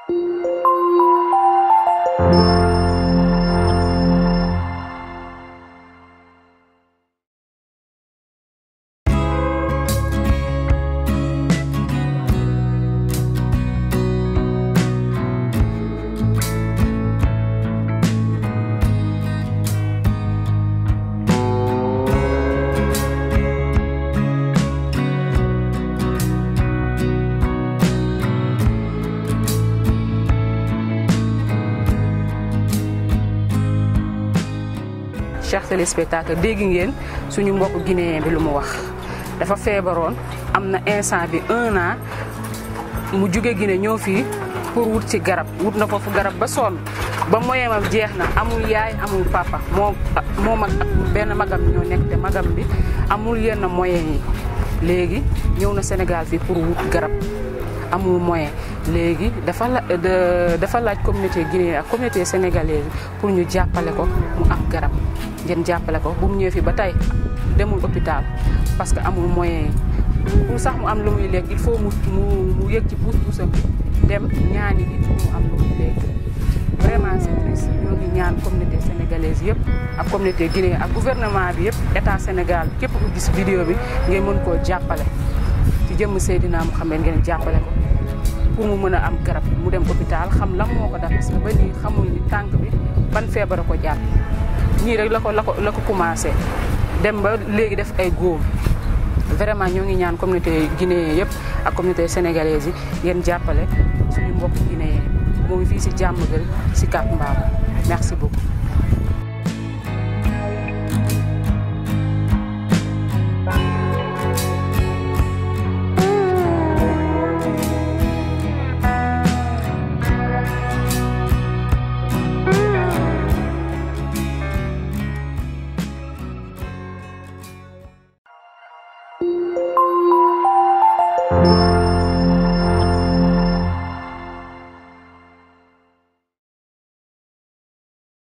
chers téléspectateurs dégg ngeen suñu mbokk guinéen bi lu mu wax dafa feebaroon am na instant bi un an mu jóge Guinée ñëw fii pour wut ci garab wut na foofu garab ba sonn ba moyen am jeex na amul yaay amul papa moo moo mag ak benn magam ñoo nekk te magam bi amul yenn moyen yi léegi ñëw na Sénégal fii pour wut garab amul moyen léegi dafa la dafa laaj communauté guinéenne ak communauté sénégalaise pour ñu jàppale ko mu am garab ngeen jàppale ko bu mu ñëwee fii ba tey demul hôpital parce que amul moyen yi pour sax mu am lu muy lekk il faut mu mu mu yëg ci puus puusam dem ñaani bi pour mu am lu muy lekk vraiment c'est triste ñoo ngi ñaan communauté sénégalaise yëpp ak communauté guinéenne ak gouvernement bi yëpp état Sénégal képp ku gis vidéo bi ngeen mën koo jàppale ci jëmm Seydina Mouhamed ngeen jàppale ko pour mu mën a am garab mu dem hôpital xam lan moo ko def parce que ba nii xamul ni tànk bi ban feebar a ko jàpp ñii rek la ko la ko la ko commencé dem ba léegi def ay góom vraiment ñoo ngi ñaan communauté guinéen yëpp ak communauté sénégalaise yi ngeen jàppale suñu mbokk guinéen moo ngi fii si jàmm gël si Cap Mbao merci beaucoup